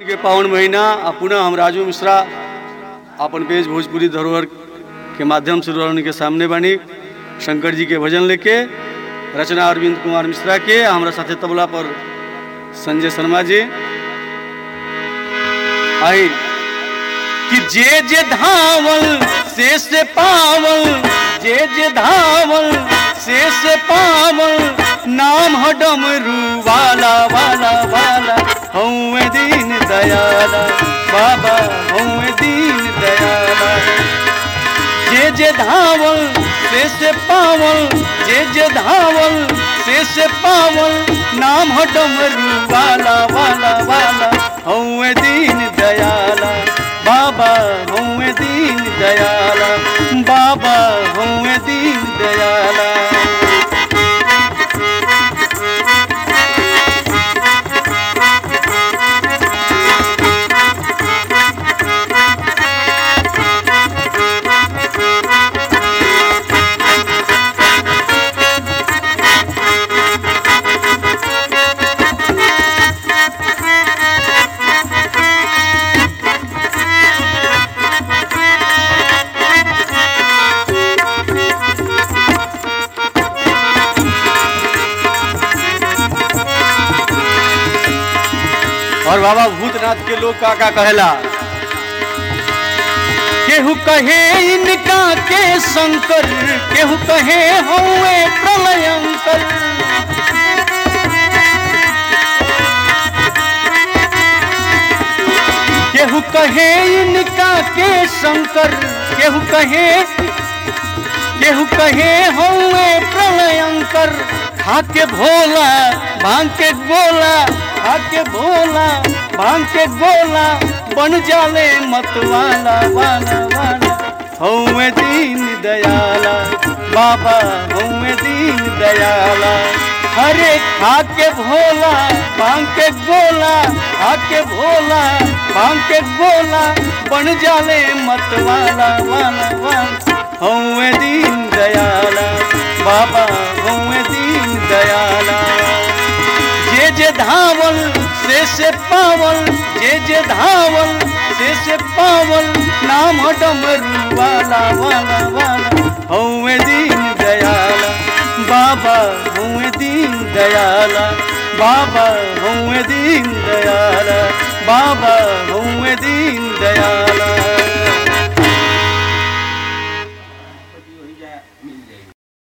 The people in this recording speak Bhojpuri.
के पावन महीना आ पुनः हम राजू मिश्रा अपन पेज भोजपुरी धरोहर के माध्यम से रोहन के सामने बानी शंकर जी के भजन लेके रचना अरविंद कुमार मिश्रा के आ हमरा साथे तबला पर संजय शर्मा जी आई कि जे जे धावल से से पावल जे जे धावल से से पावल नाम ह डमरू वाला वाला वाला हऊँ दीन दयाला बाबा हऊँ दीन दयाला जे जे धावल से से पावल जे जे धावल से से पावल नाम ह डमरू वाला वाला वाला हऊँ दीन दयाला बाबा हऊँ दीन दयाला बाबा हऊँ दीन दयाला और बाबा भूतनाथ के लोग का का कहेला केहू कहे इनका के शंकर केहू कहे हौवे प्रलयंकर केहू कहे इनका के शंकर केहू कहे केहू कहे हौवे प्रलयंकर खाके भोला भांग के गोला खाके भोला भांग के गोला बन जाले मतवाला वाला वाला हौवे दीन दयाला बाबा हौवे दीन दयाला हरे खाके भोला भांग के गोला खाके भोला भांग के गोला बन जाले मतवाला वाला वाला हौवे दीन दयाला बाबा हौवे दीन दयाला जे जे धावल से से पावल जे जे धावल से से पावल नाम ह डमरू वाला वाला वाला हौवे दीन दयाला बाबा हौवे दीन दयाला बाबा हौवे दीन दयाला बाबा हौवे दीन दयाला